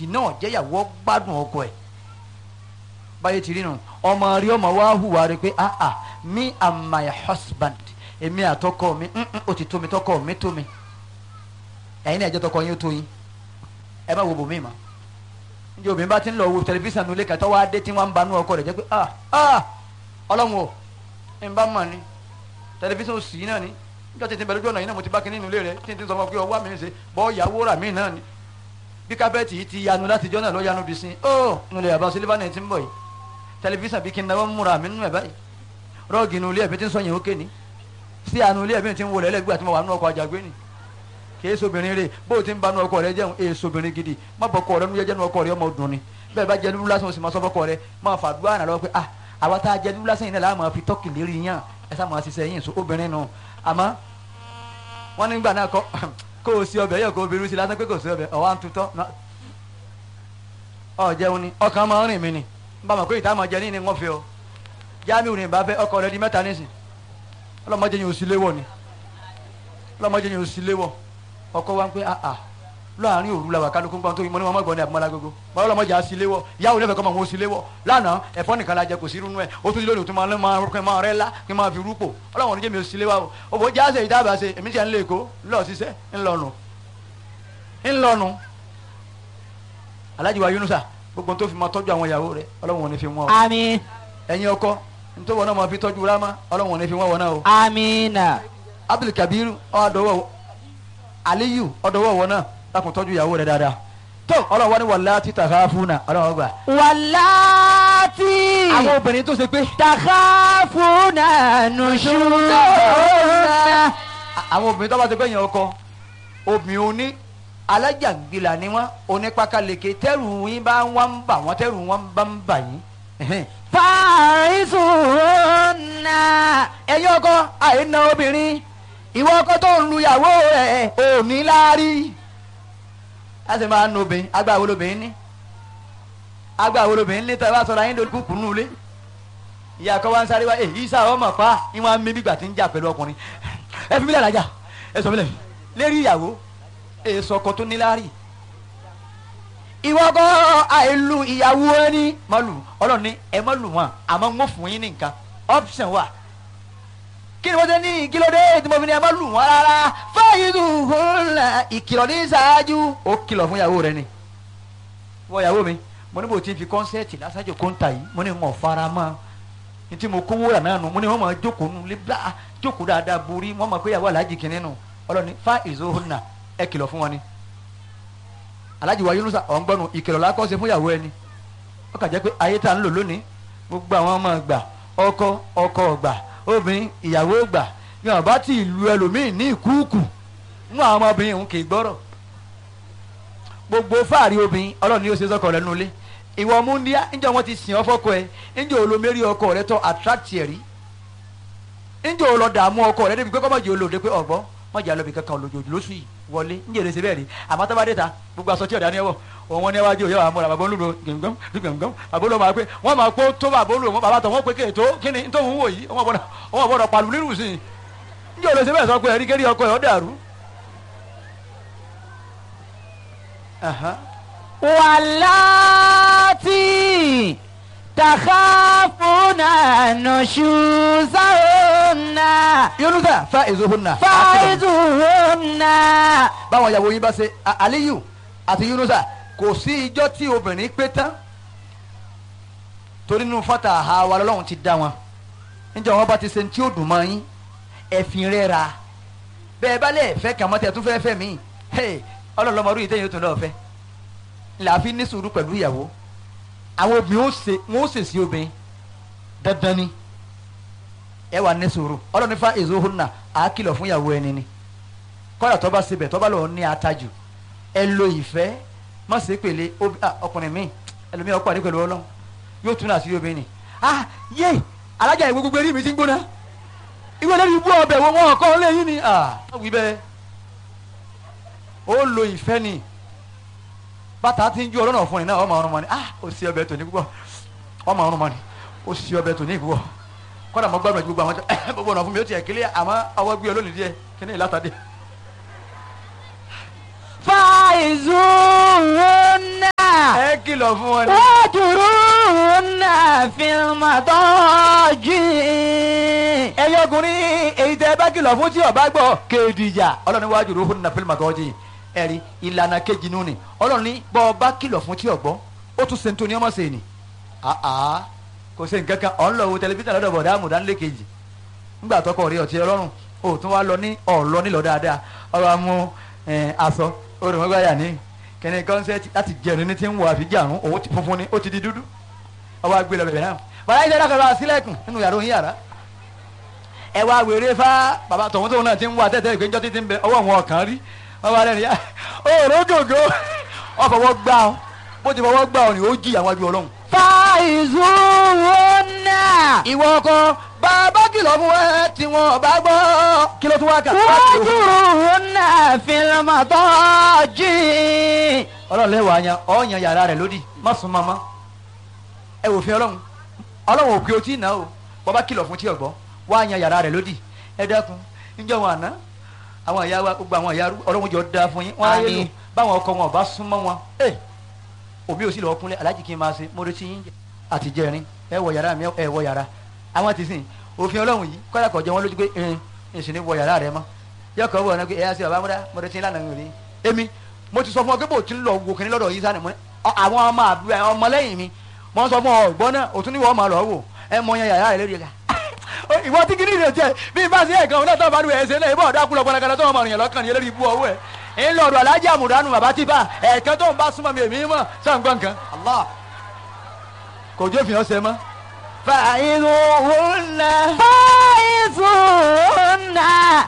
kì náà jẹ́yàwó gbádùn ọkọ ẹ̀ báyé ti rí nu ọmọ rí ọmọ wa hùwà rí pé ah ah me and my husband èmi àtọkọ mi mm, mm, ó ti tó mi tọkọ mi tó mi ẹ̀yin náà ẹ̀jẹ̀ tọkọ yín ó tó yín ẹ má wo bòmí ma njẹ obìnrin bá ti ń lọ wo tẹlifíṣàn nulẹ̀ kàtọ́ wá dé tí wọ́n ń banú ọkọ rẹ̀ jẹ́ pé ah ah ọlọ́run o ń bá mọ̀ ni tẹlifíṣàn òsì yìí náà ni níjọ́ tètè bẹ̀rẹ̀ ojú ọ̀nà yìí náà mo ti bá kínní nulẹ̀ rẹ̀ tí n ti sọ fún ọ pé ọwọ́ mi ń ṣe bọ́ ìyàwó rà mí náà ni bí kábẹ́ẹ̀tì yìí ti yanu láti jọ́ náà ló yanu bí sin ó nulẹ̀ yàrá sílífà náà ti ń bọ̀ yìí tẹlifíṣàn bí kí n náwó múra mi nínú ẹ̀ báyìí rọ́ọ̀gì nulẹ̀ ẹ̀mí ti ń sọ yẹn ó kéni sí àánú ilé ẹ̀mí ti ń wọlé ẹlẹ́gbẹ́ àti mo wà nínú ọkọ̀ àjàgbé ni kìí sobìnrin rè bó o ti ń banú ọkọ rẹ jẹun èè sobìnrin gidi má bọ ọkọ rẹ nu jẹjẹ nu ọkọ rẹ ọmọ dùn ni bẹ́ẹ̀ bá jẹ dúdú lásán o sì máa sọ fọkọ rẹ máa fàdúrà náà lọ pé ah àwa tá a jẹ dúdú lásán yìí náà láà máa fi tọ́kì lérí yàn ẹ sá máa ṣiṣẹ́ yín so obìnrin nù àmọ́ wọ́n nígbà náà kọ́ kó o sí ọbẹ̀ yẹ kó o bẹ̀rù sí lásán pé kò sí ọbẹ̀ ọ̀wá ń tutọ́ ọ jẹun ni ọkàn máa ń rìn mí ni bá mọ̀ pé ìta máa jẹ ní ni wọ́n fi ọ jáàmù ní ìbá fẹ́ ọkọ rẹ di mẹ́ta nísìn ọlọ́mọdé yẹn ò sí léwọ̀ ni ọlọ́mọdé yẹn ò sí léwọ̀ ọkọ wa ń pẹ́ àà láàrin òru la wà kálukú gbọ́n tó yín mo ní wọn mọ̀gbọ́n ní àbúmọ́lá gbogbo báwo lọ́mọdé á sí léwọ̀ ìyáwó lẹ́fẹ̀ẹ́ kọ́ máa wọ́n sí léwọ̀ lánàá ẹ̀fọ́ nìkan la jẹ kò sí irú ẹ̀ ó tún ti lónìí ó tún máa máa rúkẹ́ máa rẹ́ lá kí n máa fi rúpò ọlọ́wọ́n oníjẹ́ mi ò sí léwọ̀ o òbò jáde ìdábà ṣe èmi tiẹ̀ ń lé èkó ńlọ ṣiṣẹ́ ńlọnu ńlọnu Alhaji wa Yunusa gbogbo tó fi máa tọ́jú àwọn ìyàwó rẹ̀ ọlọ́wọ́n ò ní fi wọ́n o àmín ẹ̀yin ọkọ nítorí wọn náà máa fi tọ́jú rámá ọlọ́wọ́n ò ní fi wọ́n wọn náà o àmínà Abdulkabir ọ̀dọ́wọ́ Aliyu ọ̀dọ́wọ́ wọn náà lákùn tọ́jú ìyàwó rẹ̀ dáadáa tó ọlọ́wọ́ ni wàlá títà ká fún náà ọlọ́wọ́ gbà. wàláàtì àwọn obìnrin tó ṣe pé takhafuna nushuzahunna àwọn obìnrin tó bá ṣe pé yẹn ọkọ obìnrin oní alájàngbìlà ni wọn onípakaleke tẹrù yín bá wọn ń bà wọn tẹrù wọn bá ń bà yín. ẹhẹ́n. fa'isuhunna ẹ̀yin ọkọ àìna obìnrin ìwọ ọkọ tó ń lu ìyàwó rẹ̀ ò ní láárí a sì máa ń nu obìnrin agbára wo lobìnrin ní agbára wo lobìnrin ní tẹ́ ẹ bá sọ̀rọ̀ ayé lórí kúkú nù lé ìyá kan wá ń sáré wá èyí sá ọmọ pa ìwọ̀n mi bígbà tí ń jà pẹ̀lú ọkùnrin ẹ fi mílẹ̀ lájà ẹ sọ mílẹ̀ lérí ìyàwó èso ọkọ tó ní láárí ìwọ ọkọ àìlù ìyàwó ẹni má lù ọlọ́run ní ẹ má lù wọn àmọ́ ń fún yín ní nǹkan option wà kí ni wọ́n ṣe ní kí ló dé tí mo fi ní ẹ má lù wọ́n rárá fa'izuhunna ìkìlọ̀ ní ṣáájú ó kìlọ̀ fún ìyàwó rẹ ni wọ́n ìyàwó mi mo ní bò tí n fi kọ́nsẹ́ẹ̀tì lásàjò kóńtà yìí mo ní wọn fara mọ́ ní tí mo kówó rà náà nù mo ní wọn máa jókòó nù lé bá jókòó dáadáa borí wọn máa pé ìyàwó aláàjì kìíní nù ọlọ́ni fa'izuhunna ẹ kìlọ̀ fún wọn ni aláàjì wa Yunusa ọ̀ngbọ́nù ìkìlọ̀ lákọ́sẹ̀ fún ìyàwó ẹni ó kà jẹ́ pé ayé tá à ń lò lónìí gbogbo àwọn ọmọ gbà ọkọ ọkọ gbà obìnrin ìyàwó gbà yàn bá ti ìlú ẹlòmíì ní ìkúùkù nínú àwọn ọmọbìnrin òun kì í gbọ́rọ̀ gbogbo fáàrí obìnrin ọlọ́run ni ó ṣe sọ́kọ rẹ̀ nulẹ̀ ìwọ múndíá níjọ́ wọn ti sìn ọ́ fọ́kọ ẹ níjọ́ olómẹ́rí ọkọ rẹ tọ́ attract ẹ̀ rí níjọ́ olọ dààmú ọkọ rẹ débi pé kọ́mọ̀jì olóde pé ọ̀gbọ́n mọ̀jà lọ́bì kankan olójoojú lóṣù yìí wọlé níjẹ́ èrè ṣe bẹ́ẹ̀ rí àmọ́ tó bá dé ta gbogbo aṣọ tí ọ̀dà ni ẹ wọ̀ òun wọn ní ẹwájú òye àmúra bàbá olúlo gbẹ̀ngàn gbẹ̀ngàn bàbá olúlo máa pé wọ́n máa pé tó bàbá olúlo bàbá tó wọ́n pé kéètò kíni tó ń wò yìí wọ́n gbọ́dọ̀ pàlù nínú sí i níjẹ́ èrè ṣe bẹ́ẹ̀ sọ pé ẹ̀rí kérí ọkọ ẹ̀ ọ́ dàrú. Aha. wàláàtì takhafuna nushuzahunna Yunusa fa'izuhunna. fa'izuhunna báwọn ìyàwó yín bá ṣe A- Aliyu àti Yunusa kò sí ijọ́ tí obìnrin pé tán torí nínú fata àha wa lọ́lọ́run ti dá wọn níjọ́ wọn bá ti ṣe ní tí ó dùn mọ́ yín ẹ̀fìn rẹ̀ ra bẹ́ẹ̀ bá lẹ̀ fẹ́ kàn mọ́ tẹ̀ tún fẹ́ fẹ́ mí ọlọ́lọ́mọdún yìí tẹ̀yìn ó tún lọ́ọ́ fẹ́ làáfi ní sùúrù pẹ̀lú ìyàwó àwọn obìnrin ó ṣe wọn ó ṣèṣì obìnrin dandan ni ẹ wà ní sùúrù ọlọ́run fa èso hona àákìlọ̀ fún ìyàwó ẹni ni kọ́dà tó bá sebẹ̀ tó bá lọ́ọ́ ní atajù ẹ lo ìfẹ́ má ṣe pèlè obi- ah, ọkùnrin mi ẹlòmíì ọkọ àdé pẹ̀lú ọlọ́run yóò tún àṣírí obìnrin ni ah yé alájà ìwé gbogbo eré mi ti ń gbóná ìwé lórí ibú ọbẹ̀ wo wọn kọ́ lẹ́yìn ni ah wí bẹ́ẹ̀ ó lo ìfẹ́ ni bàtà ti ń ju ọlọ́nà fún ni náà ọmọ ọrùn mọ́ ni ah ó sì ọbẹ̀ tòní púpọ̀ ọmọ ọrùn mọ́ ni ó sì ọbẹ̀ tòní púpọ̀ kọ́dà mọ́ gbàgbọ́ gbogbo àwọn tó gbogbo ọ̀nà fún mi ó tiẹ̀ kílẹ̀ àmọ́ ọwọ́ gbé olónìí díẹ̀ kí ni ìlàtàdé. fa'izuhunna kìlọ̀ fún wọn ni. واهجروهن في المضاجع ẹ̀yin ọkùnrin èyí tẹ́ ẹ bá kìlọ̀ fún tí ọba gbọ́ kéèdìjà ọlọ́run wájú ló fún nàfẹ́lì màgọ́jì ẹ̀rí ìlànà kejì nù ni ọlọ́run ní bọ́ ọba kìlọ̀ fún tí ọgbọ́ ó tún sèǹtò ní ọmọ sèé ni àá kò sí nǹkan kan ọ̀ ń lọ wo tẹlifíṣàn lọ́dọ̀ bọ̀dá àmùdánilé kejì ńgbà tọkọ rí ọtí ọlọ́run ó tún wá lọ ní ọ̀lọ́ nílọ dáadáa ọ̀rọ̀ amú aṣọ olùmọ̀gbáyà ní kẹ́ni kọ́nsẹ́tì láti jẹun ní ti ń wọ àfijáàrún òun ti funfun ni ó ti di dúdú ọba gbé lọ bẹ̀rẹ̀ náà bàbá yìí dáadáa kọ́ra sílẹ̀kùn nínú yàrá òun yàrá ẹ wá wèrè fá bàbá tọ̀hún tóun náà ti ń wá tẹ́tẹ́ ìpéjọ́ títí ń bẹ ọwọ́ wọn ọ̀kan rí wọ́n bá lẹ́nu yá òòrò gògó wọ́n fọwọ́ gbá ọ bó ti fọwọ́ gbá ọ ni ó jí àwọn ajú ọlọ́run. فاعزوهن ìwọ ọkọ bàbá kìlọ̀ fún ẹ tí wọn bá gbọ́ kí ló tún wá kà. واهجروهن في المضاجع ọlọ́run lẹ́wọ̀ àyàn ọ̀ọ́yàn yàrá rẹ̀ lódì má sùn mọ́mọ́ ẹ wò fi ọlọ́run ọlọ́run ò pé o tí ì ná o bàbá kìlọ̀ fún tí ọ̀gbọ́ wá yan yàrá rẹ̀ lódì ẹ dákun níjọ́ wọn àná àwọn ìyá wa gbogbo àwọn ìyá ọlọ́run jọ da fún yín wọ́n á yé lò Àmín. báwọn ọkọ wọn ò bá súnmọ́ wọn ẹ òbí ò sì lọ́ọ́ kúnlẹ̀ aláàjì kí n máa ṣe mo retí yín àti jẹrin ẹ wọ yàrá mi ẹ wọ yàrá àwọn ti sìn òfin ọlọ́run yìí kọ́dà kọ̀ jẹ wọn lójú pé ẹn èsì ní wọ yàrá rẹ mọ́ yọkọ̀ wọ̀ ọ́nà pé ẹ yá sí bàbá múdá mo retí lánàá mi ò ní èmi mo ti sọ fún ọ pé bò tí ń lọ wò kíní lọ́dọ̀ yìí sani mo ní ọ- àwọn ọmọ àbúrò ẹ, ọmọlẹ́yìn mi mo ń sọ fún ọ ọgbọ́n náà òtún ní wọ́n máa lọ wò ẹ mọ yan yàrá rẹ lórí ẹ̀ka ìwọ tí kìíní rẹ jẹ bí n bá sí ẹ̀kan ọ̀nà tó bá dùn ẹ̀ ṣe náà ìbọn ọ̀dà kúlọ̀ gbọ́dọ̀ tó wọn mọ̀ rìnyẹn lọ́kàn ní eléyìí bú ọwọ́ ẹ̀ ń lọ́ọ̀dọ̀ alájà àmùdánù bàbá tí bá ẹ̀ẹ̀kan tó ń bá súnmọ́ mi èmi mọ̀ sàǹgbọ̀n kan Allah kò jó fìyàn ṣe mọ́. فاعزوهن فاعزوهن